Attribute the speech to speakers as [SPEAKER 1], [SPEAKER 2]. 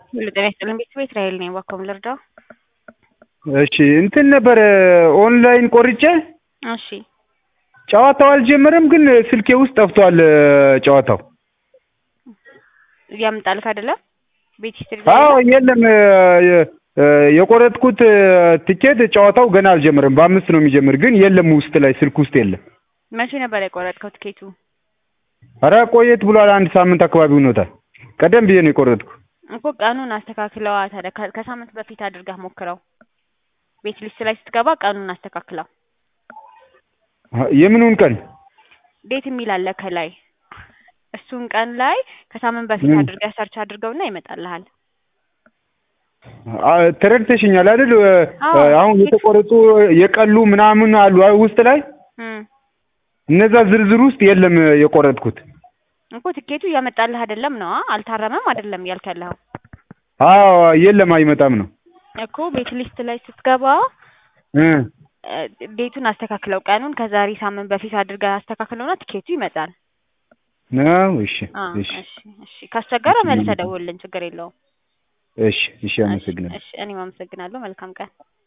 [SPEAKER 1] ሁሉ ጤና ይስጥልን ቤተሰብ እስራኤል ነኝ። እባክዎን ልርዳው?
[SPEAKER 2] እሺ እንትን ነበረ ኦንላይን ቆርጬ
[SPEAKER 1] እሺ
[SPEAKER 2] ጨዋታው አልጀመረም፣ ግን ስልኬ ውስጥ ጠፍቷል ጨዋታው።
[SPEAKER 1] ያምጣልክ አይደለ? ቤት ሂስትሪ
[SPEAKER 2] አዎ የለም የ- የቆረጥኩት ትኬት ጨዋታው ገና አልጀመረም። በአምስት ነው የሚጀምር፣ ግን የለም ውስጥ ላይ ስልክ ውስጥ የለም።
[SPEAKER 1] መቼ ነበር የቆረጥከው ትኬቱ?
[SPEAKER 2] ኧረ ቆየት ብሏል። አንድ ሳምንት አካባቢ ሆኖታል። ቀደም ብዬ ነው የቆረጥኩ።
[SPEAKER 1] እኮ ቀኑን አስተካክለዋ ታዲያ ከ- ከሳምንት በፊት አድርገህ ሞክረው። ቤት ሊስት ላይ ስትገባ ቀኑን አስተካክለው።
[SPEAKER 2] የምኑን ቀን?
[SPEAKER 1] ዴት የሚል አለ ከላይ። እሱን ቀን ላይ ከሳምንት በፊት
[SPEAKER 2] ምን?
[SPEAKER 1] አድርገህ ሰርች አድርገውና ይመጣልሃል።
[SPEAKER 2] አ- ተረድተሽኛል አይደል?
[SPEAKER 1] አዎ።
[SPEAKER 2] አሁን የተቆረጡ የቀሉ ምናምን አሉ አይ ውስጥ ላይ
[SPEAKER 1] እም
[SPEAKER 2] እነዛ ዝርዝር ውስጥ የለም የቆረጥኩት።
[SPEAKER 1] እኮ ትኬቱ እያመጣልህ አይደለም ነው አልታረመም አይደለም እያልክ ያለኸው
[SPEAKER 2] አዎ የለም አይመጣም ነው
[SPEAKER 1] እኮ ቤት ሊስት ላይ ስትገባ
[SPEAKER 2] እ
[SPEAKER 1] እ፣ ዴቱን አስተካክለው ቀኑን ከዛሬ ሳምንት በፊት አድርገህ አስተካክለውና ትኬቱ ይመጣል።
[SPEAKER 2] ነው። እሺ
[SPEAKER 1] አ
[SPEAKER 2] እሺ
[SPEAKER 1] እሺ እሺ ካስቸገረ መልሰህ ደውልልን፣ ችግር የለውም።
[SPEAKER 2] እሺ እሺ፣ አመሰግናለሁ።
[SPEAKER 1] እሺ እኔም አመሰግናለሁ። መልካም ቀን